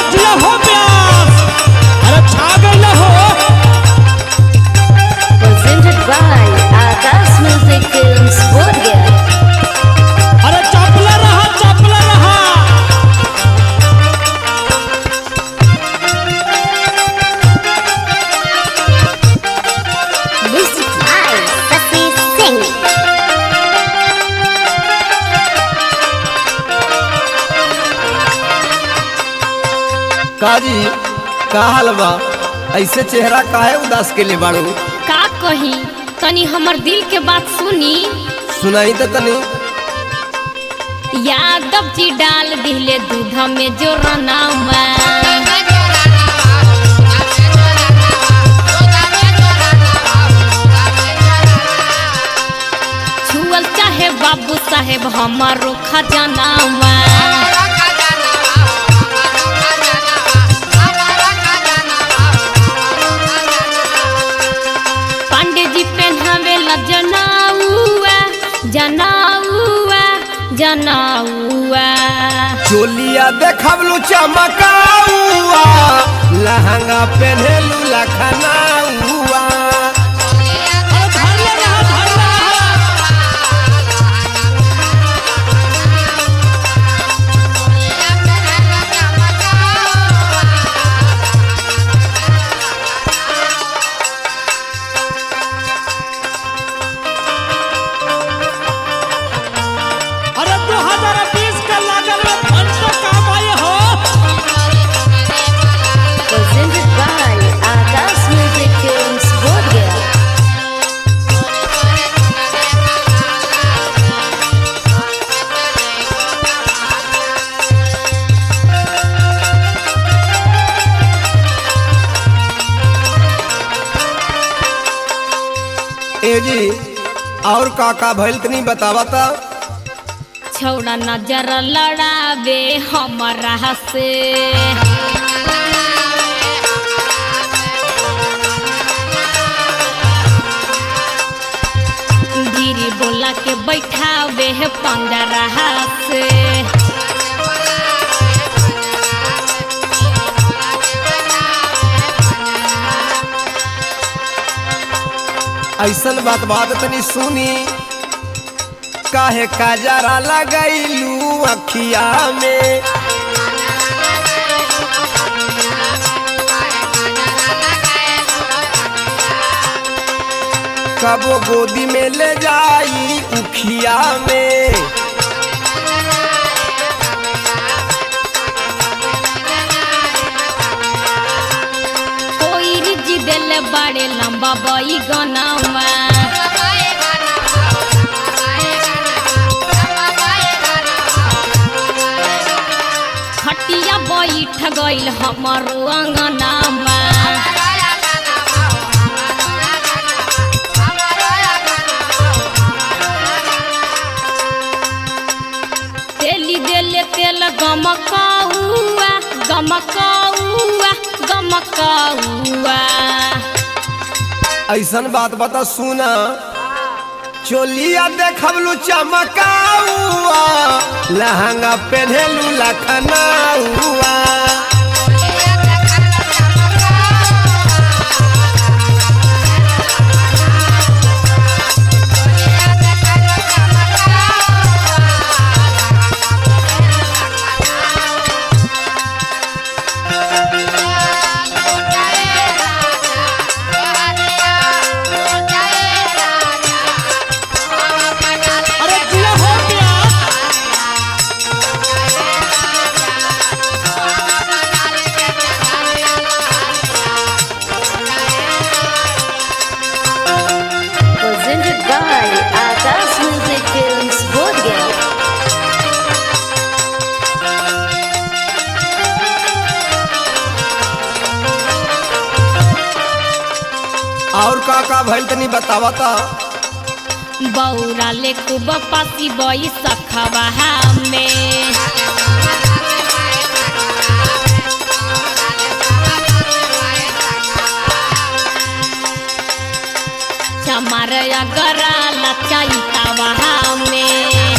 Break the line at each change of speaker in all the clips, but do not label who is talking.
जिया हो प्यास अरे छा गइल हो
Presented by Akash Music Films, Bodhgaya.
अरे चपला रहा चपला रहा
Music by Sasi Singh.
काजी का हाल बा ऐसे चेहरा काहे उदास के ले बाड़ू
का कही तनी हमर दिल के बात सुनी
सुनाई तो तनी
यादव जी डाल दिले दूध में जो रनावा छुअल चाहे बाबू साहेब हमारो खजानावा पांडे जी पहनावे ला जनाउआ जनाउआ जनाउआ
चोलिया देखबलू चमकाउआ लहंगा पहनेलू लखनाउआ
अरे धरले रहा धरले रहा अरे 2020 का लागल में घंटों काम आए हो
Presented by Akash Music Films, Bodhgaya.
ए जी और का का भइल तनी बतावा ता
छौड़ा नजर लड़ावे हमरा से धीरे बोला के बैठावे है पंजरा से
ऐसन बात बात तनी सुनी काहे काजरा लगैलू अखिया में कबो गोदी में ले जाई उखिया में
कोई रिजी दिल बड़े लंबा बई गनावा खटिया बैठ गइल हमारो अंगनामा तेली देले तेल गमकौआ गमकौआ गमकौआ
ऐसन बात बता सुना चोलिया देखबलू चमकाउआ लहंगा पहनेलू लखनाउआ
अरे जिया हो प्यास
Presented by Akash Music Films, Bodhgaya.
और का का भइल तनी बतावा ता
बौरा ले खूब पासी बई सखवा में चमार अगरा लचाई में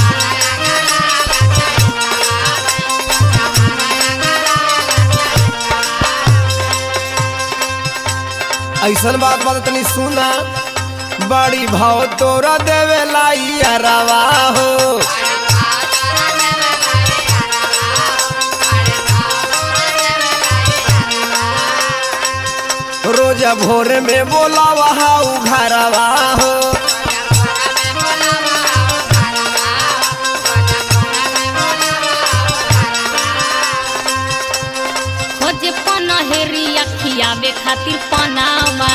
ऐसन बात बात तनी सुना बड़ी भाव तोरा देवे लाई अरवा हो रोज भोर में बोला वहाँ घरवा हो
खोजे पनहेरी खियावे खातिर पनावा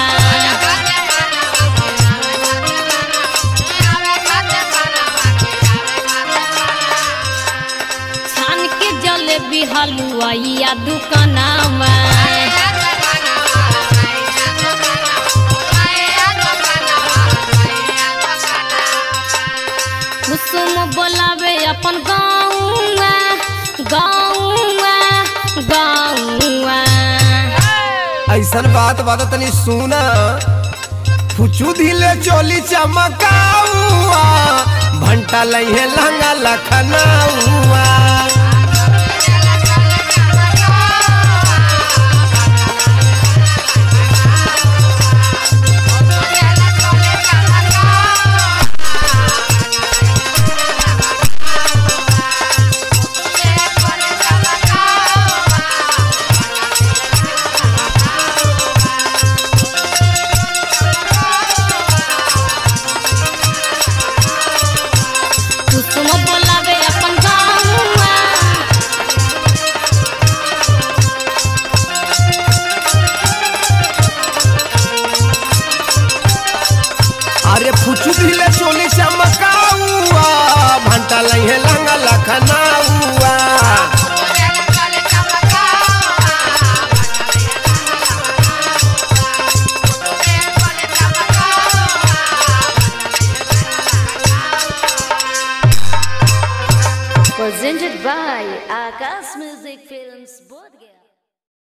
छान के जलेबी हलुआ या दुकानावा कुसुम बोलावे अपन गाँवा गाँवा गाँवा
ऐसन बात बात तनी सुना फुचू धिले चोली चमकाउआ भंटा लइहे लहंगा लखनऊआ
कुसुम बोलावे अपन गाँवा
अरे फुचू धिले चोली चमकाउआ भंटा लइहे लहंगा लखनऊआ
Presented by Akas Music Films Bodh Gaya.